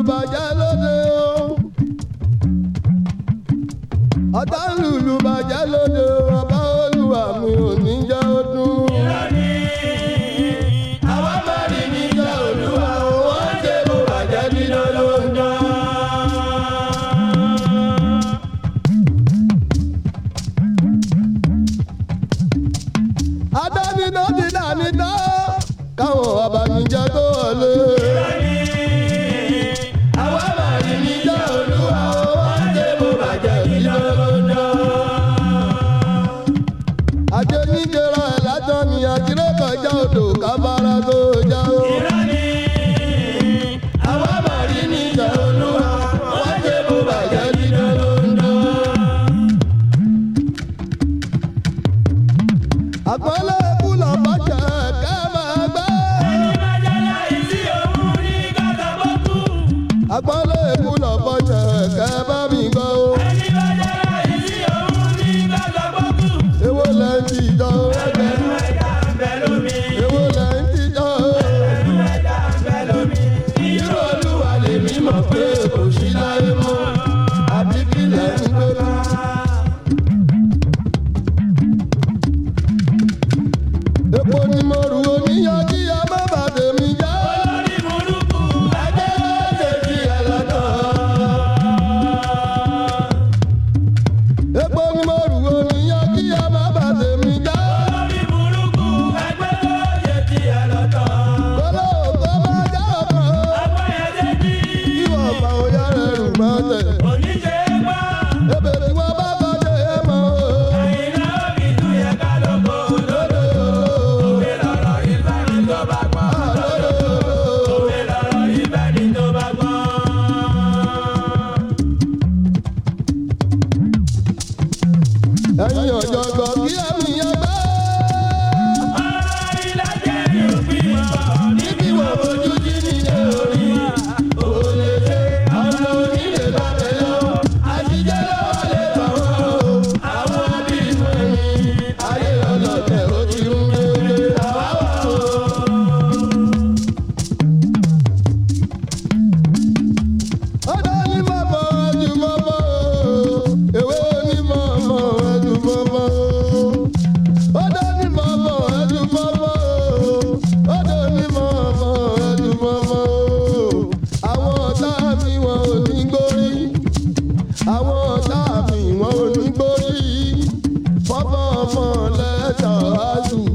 bàjẹ́ lóde o. ọ̀tá lùlù bàjẹ́ lóde o. ọba olúwa mi ò ní jẹ́ ó dún. àwa máa rí níjà olúwa o. wọ́n ṣe bó bàjẹ́ nínú lóńdó. adánidó ti dání tán káwọn abanijẹ́ tó wọlé. àwa máa rí níjà olúwa o. wọ́n ṣe bó bàjẹ́ nínú lóńdó. ajé níjẹra ẹ̀ látọ̀ ni àtiré kọjá odò kábàárà tó já o. àwa máa rí níjà olúwa wọ́n ṣe bó bàjẹ́ nínú lóńdó. àpọ́nlé ikú lọ́pọ̀ jẹ́ ká máa gbé. àpọ́nlé ikú lọ́pọ̀ jẹ́ ká bá mi gbọ́ o. èwo lẹ́ ń tijọ́ o. èwo lẹ́ ń tijọ́ o. irú olúwa lèmi mọ̀ pé kò sí láyé mọ́ àbí kí lẹ́ ń gbé bí. epo ni mo rù oníyan kí a má bà tèmi jẹ́. ẹgbẹ́ ṣe fi ẹ̀ lọ́dọ̀. epo ni mo rù oníyan kí a má bà tèmi jẹ́. kóló kó má jẹ́ ọkàn. ìwọ ọ̀pá òyà rẹ̀ rù máa tẹ̀. ebè tí wọ́n bá kọjá ẹ̀ mọ́ o. ẹ̀yin ọ̀jọ̀gbọ́n kí ẹ̀mí yẹn gbẹ́. níbi wọ́n fojú jí nílé orí. òòlè ṣe àwọn onílé lọ́bẹ̀ yọ. àtijọ́ lọ́wọ́ lè bà wọ́n o. àwọn bí inú ẹni. ayé ọlọ́tẹ̀ ó ti ń gbé àwa wà o. ọ̀dọ́ ní mọ̀mọ́ ẹ̀jú mọ́mọ́ o. èwe ní mọ̀mọ́ ẹ̀jú mọ́mọ́ o. ọ̀dọ́ ní mọ̀mọ́ ẹ̀jú mọ́mọ́ o. ọ̀dọ́ ní mọ̀mọ́ ẹ̀jú mọ́mọ́ o. àwọn ọ̀tá mi wọn ò ní gbórí. àwọn ọ̀tá mi wọn ò ní gbórí. fọ́fọ́ ọmọ lẹ́tà á lù.